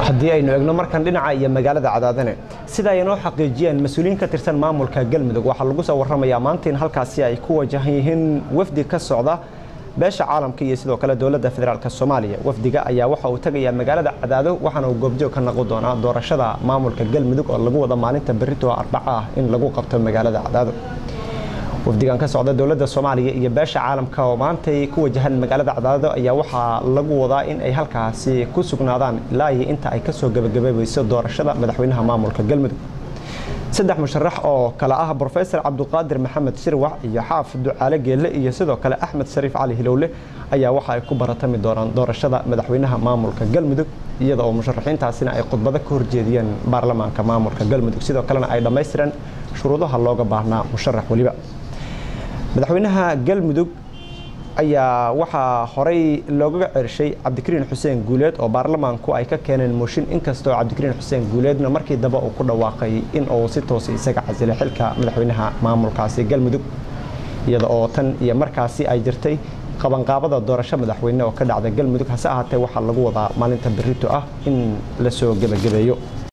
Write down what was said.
haddii aynu egno markan dhinaca iyo magaalada cadaadane sida ay inoo xaqiijiyeen mas-uuliyiin ka tirsan maamulka galmudug waxaa lagu soo warramayaa maanta in halkaasi ay ku wajahan yihiin wafdi ka socda beesha caalamka iyo sidoo kale dowladda federaalk soomaaliya wafdiga ayaa waxa uu tegayaa magaalada cadaado waxaana uu goobjoog ka noqon doonaa doorashada maamulka galmudug oo lagu wada maalinta berito arbaca ah in lagu qabto magaalada cadaado wafdigan ka socda dowladda soomaaliya iyo beesha caalamka oo maantay ku wajahan magaalada cadaado ayaa waxaa lagu wadaa in ay halkaasi ku sugnaadaan ilaa iyo inta ay kasoo gebagabeebeyso doorashada madaxweynaha maamulka galmudug saddex musharax oo kale ah brofesor cabduqaadir maxamed shirwax iyo xaaf ducaale geelle iyo sidoo kale axmed shariif cali hilowle ayaa waxa ay ku baratami doonaan doorashada madaxweynaha maamulka galmudug iyada oo musharaxiintaasina ay khudbado ka horjeediyeen baarlamaanka maamulka galmudug sidoo kalena ay dhammaystireen shuruudaha looga baahnaa musharax weliba madaxweynaha galmudug ayaa waxaa horey loogaga cershay cabdikariin xuseen guuleed oo baarlamaanku ay ka keeneen mooshin inkastoo cabdikariin xuseen guuleedna markii dambe uu ku dhawaaqay in uu si toosa isaga casilay xilka madaxweynaha maamulkaasi galmudug iyada oo tan iyo markaasi ay jirtay qabanqaabada doorasho madaxweyne oo ka dhacda galmudug hase ahaatee waxaa lagu wadaa maalinta berito ah in lasoo gebagabeeyo